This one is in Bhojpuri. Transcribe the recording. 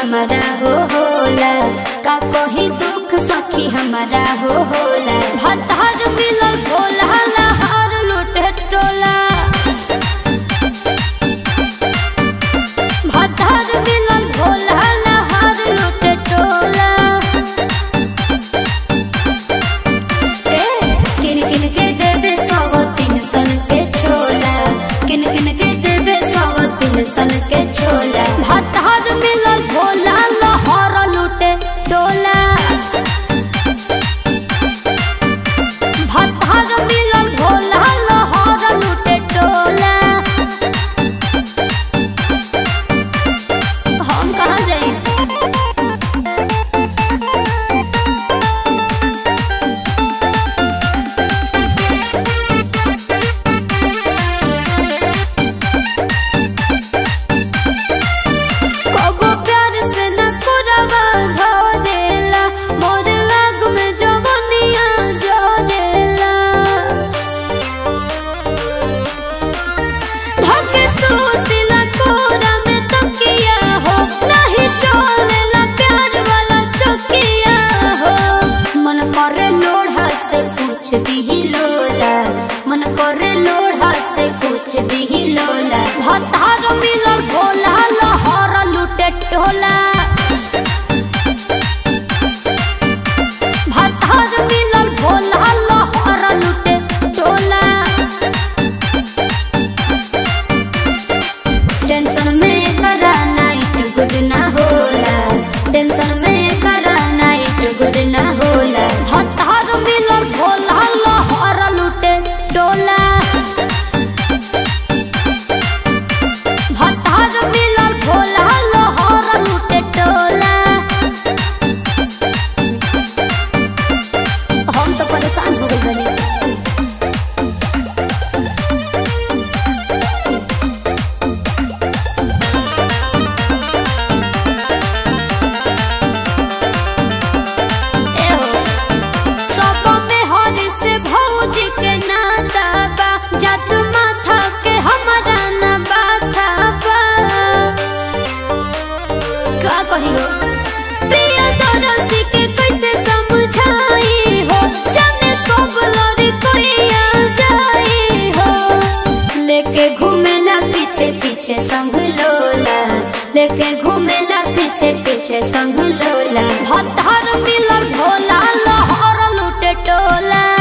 हमारा हो होला का कही दुख सखी हमारा हो होला भतार मिलल भोला लहर लुटे टोला भतार मिलल भोला लहर लुटे टोला ए, किन किन के देबे सौ तीन सन के छोला किन किन के देबे सौ तीन सन के छोला भतार मिलल भोला लहर लुटे डोला भतार मिलल भोला लहर लुटे टोला हम कहाँ जाई कबो प्यार से न कोरवा धरेला मोर आग में जवनिया जरेला धके सूतिला कोरा में तकिया हो नहीं चलेला प्यार वाला चकिया हो मन करे लोढ़ा से पूछ दी लोला मन करे लोढ़ा से पूछ दी लोला भतार मिलल भोला लहर लुटे टोला भतार मिलल भोला लहर लुटे टोला टेंशन में करा नाइट गुड ना होला टेंशन में करा नाइट गुड ना होला भतार मिलल भोला लहर लुटे डोला भतार मिलल भोला लहर लुटे डोला हम तो परेशान हो गइल बानी एहो सब में हरि से भौजी के नाता बा जात माथा के हमरा ना बाथा बा का कहियो प्रिय दरसी के कैसे समझाई हो जाने कब लड़ी कोई आ जाई हो लेके घूमेला पीछे पीछे संग लोला लेके घूमेला पीछे पीछे संग लोला भतार मिलल भोला लहर लुटे टोला